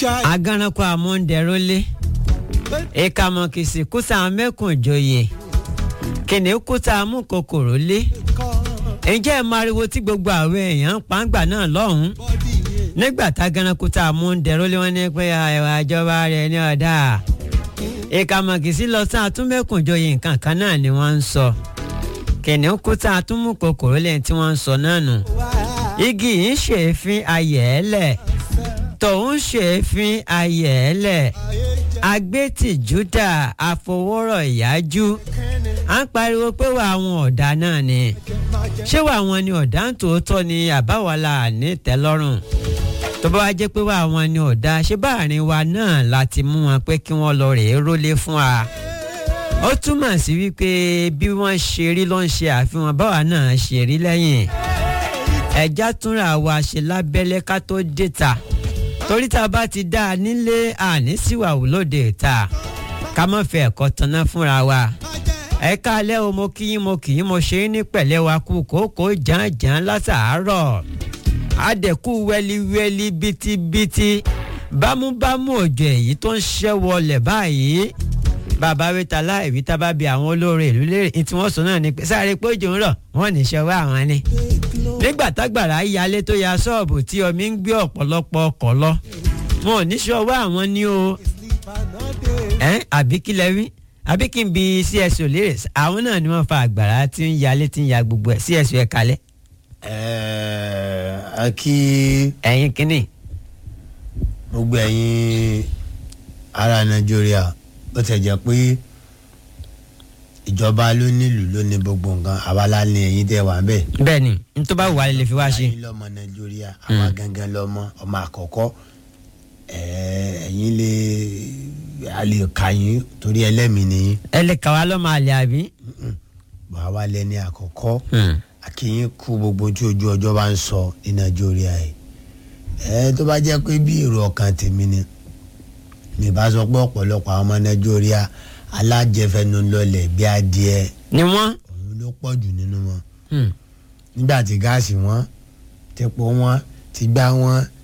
agaranko amúndẹrólé ìkàmọ̀kìsì kúta mẹ́kùnjoyè kìnìún kúta amúkòkòrò lé ǹjẹ́ ẹ máa riwo tí gbogbo àwọn èèyàn ń pàǹgbà náà lọ́hùn-ún nígbà tágaranko tá a mú ń dẹrólé wọn ní pé ẹwà ìjọba rẹ ní ọ̀dà ìkàmọ̀kìsì lọ sí àtúnmẹ́kùnjoyè nǹkan kan náà ni wọ́n ń sọ kìnìún kúta àtúnmùkòkòrò lẹ́yìn tí wọ́n ń sọ náà nù igi yìí ń ṣèéfín ayẹ̀ẹ́lẹ̀ tòun ṣèéfín ayẹ̀ẹ́lẹ̀ agbétìjúdà àfọwọ́rọ̀ ìyájú à ń pariwo pé wà àwọn ọ̀dà náà ni ṣé wà wọn ni ọ̀dà ń tòótọ́ ni àbáwọlá ní tẹ́lọ́rùn tó bá wá jẹ́ pé wà wọn ni ọ̀dà ṣé báàrin wa náà láti mú wọn pé kí wọ́n lọ rèé rólé fún wa ó túmọ̀ sí wípé bí wọ́n ṣe rí ló ń ṣe àfihàn báwa náà ṣe rí lẹ́yìn ẹ̀já túnra wa ṣe lábẹ́lẹ́ ká tó dé ta torí tá a bá ti dá a nílé àní síwàwù lóde ìta ká má fẹ́ ẹ̀kọ́ tanná fúnra wa ẹ káalẹ́ o mo kí yín mo kì í mo ṣe é ní pẹ̀lẹ́ wa kú kókó jàǹjàǹ látàárọ̀ àdẹ̀kù wẹ́líwẹ́lí bítíbítí bámúbámú òjò èyí tó ń ṣẹ́ wọlẹ̀ báyìí bàbá wíta láìwí tá bá bi àwọn olóore ìlú lérè ní tí wọ́n sọ náà ni pé sáré pé òjò ń rọ̀ wọ́n ní ṣọwọ́ àwọn ni. nígbà tágbàrá yalé tó ya ṣọ́ọ̀bù tí omi ń gbé ọ̀pọ̀lọpọ̀ ọkọ̀ lọ wọn ò ní ṣọwọ́ àwọn ni o. ẹ àbí kí lẹ wí àbí kí n bi cso lérè àwọn náà ni wọ́n fa àgbàrá tí ń yalé tí ń ya gbogbo ẹ̀ cso ẹ̀ kalẹ̀. ẹ̀ẹ́ a kí ẹ̀yin kínní. gbogbo ẹ̀yin ará nàìjíríà bó ti jẹ́ pé ìjọba ló nílùú ló ní gbogbo nǹkan àwa la ní ẹ̀yin tẹ́ wà bẹ́ẹ̀. bẹ́ẹ̀ ni n tó bá wà lè fi wá ṣe. ẹ̀yin lọ́mọ nàìjíríà àwa gangan lọ́mọ ọmọ àkọ́kọ́ ẹ̀ẹ́ ẹ̀yin lè a lè kà yín torí ẹlẹ́mìí nìyí ẹ lè kà wá lọ́mọ àlè àbí. wàá wá lẹ́ni àkọ́kọ́ akínyín kú gbogbo tí ojú ọjọ́ bá ń sọ ní nàìjíríà yìí ẹ tó bá jẹ́ pé bí èrò ọkàn tèmi ni mi bá sọ pé ọ̀pọ̀lọpọ̀ àwọn ọmọ nàìjíríà alájẹfẹnu lọlẹ̀ bí adìẹ ni wọ́n. òun ló pọ̀ jù nínú wọn nígbà tí gáàsì wọn tepo wọn ti gbá wọn